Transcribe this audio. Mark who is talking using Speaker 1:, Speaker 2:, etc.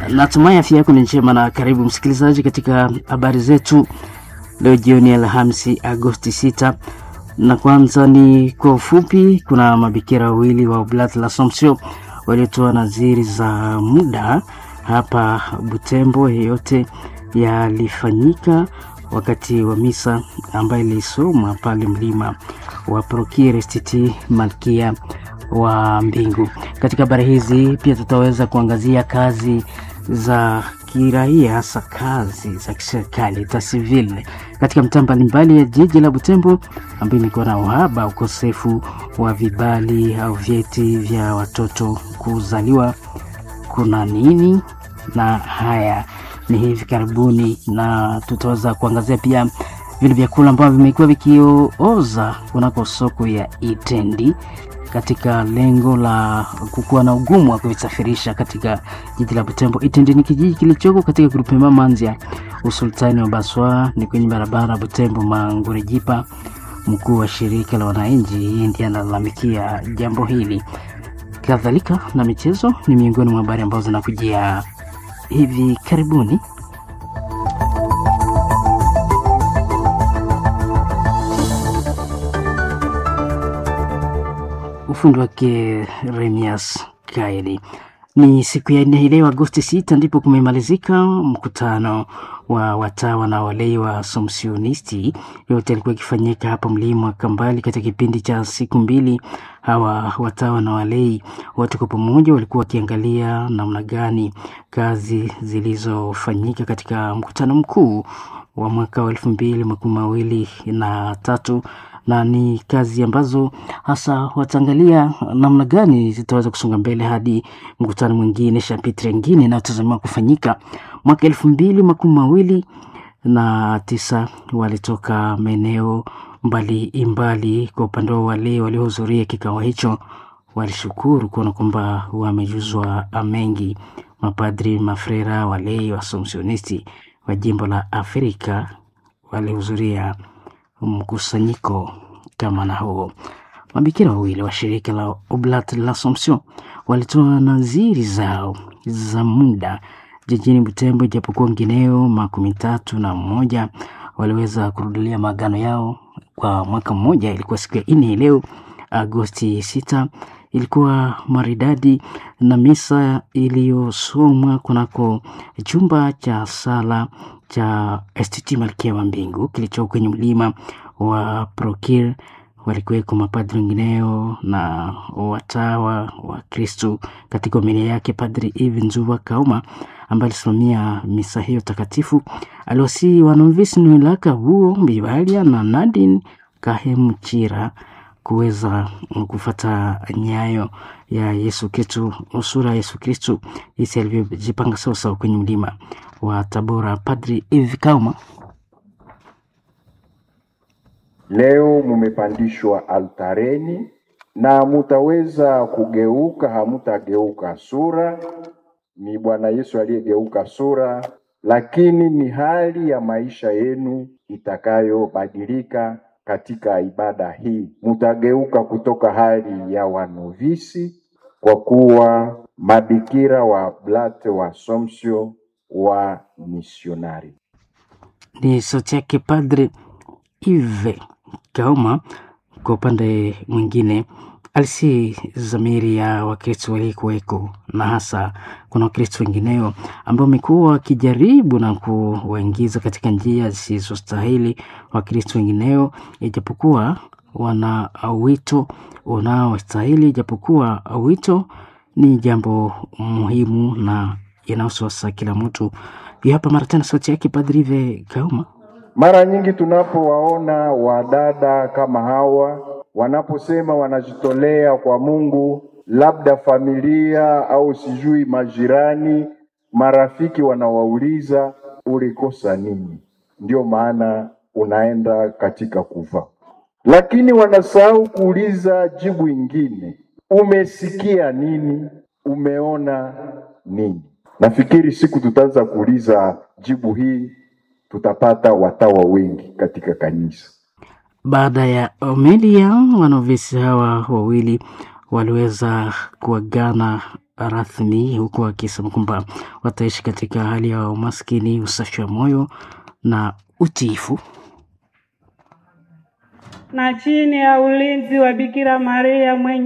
Speaker 1: Natumai afya yako ni njema na karibu msikilizaji katika habari zetu leo jioni Alhamisi Agosti 6, na kwanza ni kwa ufupi. Kuna mabikira wawili wa Oblat la Somsio waliotoa nadhiri za muda hapa Butembo. Yeyote yalifanyika wakati wa misa ambayo ilisomwa pale mlima wa Prokire Stiti Malkia wa Mbingu. Katika habari hizi pia tutaweza kuangazia kazi za kiraia, hasa kazi za kiserikali tasivil katika mtaa mbalimbali ya jiji la Butembo, ambayo imekuwa na uhaba, ukosefu wa vibali au vyeti vya watoto kuzaliwa. Kuna nini? Na haya ni hivi karibuni, na tutaweza kuangazia pia vile vyakula ambavyo vimekuwa vikioza kunako soko ya Itendi katika lengo la kukuwa na ugumu wa kuvisafirisha katika jiji la Butembo. Itendi ni kijiji kilichoko katika grupema Manzia, usultani wa Baswa, ni kwenye barabara Butembo Mangurejipa. Mkuu wa shirika la wananchi hii ndiye analalamikia jambo hili. Kadhalika na michezo ni miongoni mwa habari ambazo zinakujia hivi karibuni. Ufundi wake Remias Kaeli. Ni siku ya nne leo Agosti 6 ndipo kumemalizika mkutano wa watawa na walei wa Somsionisti. Yote alikuwa ikifanyika hapa mlima Kambali katika kipindi cha siku mbili. Hawa watawa na walei wote kwa pamoja walikuwa wakiangalia namna gani kazi zilizofanyika katika mkutano mkuu wa mwaka wa elfu mbili makumi mawili na tatu na ni kazi ambazo hasa wataangalia namna gani zitaweza kusonga mbele hadi mkutano mwingine shapitri ingine inayotazamiwa kufanyika mwaka elfu mbili makumi mawili na tisa. Walitoka maeneo mbalimbali. Kwa upande wa wale waliohudhuria kikao hicho, walishukuru kuona kwamba wamejuzwa mengi. Mapadri, mafrera, walei wasomsionisti wa jimbo la Afrika walihudhuria mkusanyiko kama na huo. Mabikira wawili wa shirika la Oblat la Somsion walitoa nadhiri zao za muda jijini Butembo, ijapokuwa wengineo makumi tatu na mmoja waliweza kurudilia maagano yao kwa mwaka mmoja. Ilikuwa siku ya nne leo Agosti sita, ilikuwa maridadi na misa iliyosomwa kunako chumba cha sala cha STT Malkia wa Mbingu kilicho kwenye mlima wa Prokir. Walikuweko mapadri wengineo na watawa wa Kristu. Katika homilia yake, Padri Eve Nzuva Kauma ambaye alisimamia misa hiyo takatifu aliwasihi wanovisi Nwilaka huo Bibalia na Nadine Kahemuchira kuweza kufata nyayo ya Yesu Kristu, usura ya Yesu Kristu jinsi alivyojipanga sawasawa kwenye mlima wa Tabora. Padri Eve Kauma
Speaker 2: Leo mumepandishwa altareni na mutaweza kugeuka, hamutageuka sura, ni Bwana Yesu aliyegeuka sura, lakini ni hali ya maisha yenu itakayobadilika katika ibada hii. Mutageuka kutoka hali ya wanovisi kwa kuwa mabikira wa Oblate wa Somsio wa misionari.
Speaker 1: ni sauti yake Padre Ive Kauma. Kwa upande mwingine, alisi zamiri ya Wakristo walikuweko na hasa kuna Wakristo wengineo ambao wamekuwa wakijaribu na kuwaingiza katika njia zisizostahili Wakristo wengineo, ijapokuwa wana wito unaostahili, ijapokuwa wito ni jambo muhimu na inayososa kila mtu. Hiyo hapa mara tena sauti yake Padri Ive Kauma.
Speaker 2: Mara nyingi tunapowaona wadada kama hawa wanaposema wanajitolea kwa Mungu, labda familia au sijui majirani, marafiki wanawauliza ulikosa nini? Ndio maana unaenda katika kufa, lakini wanasahau kuuliza jibu ingine, umesikia nini? Umeona nini? Nafikiri siku tutaanza kuuliza jibu hii tutapata watawa wengi katika kanisa.
Speaker 1: Baada ya homilia, wanovisi hawa wawili waliweza kuagana rasmi, huku akisema kwamba wataishi katika hali ya umaskini, usafi wa moyo na utiifu.
Speaker 3: na chini ya ulinzi wa Bikira Maria mwenye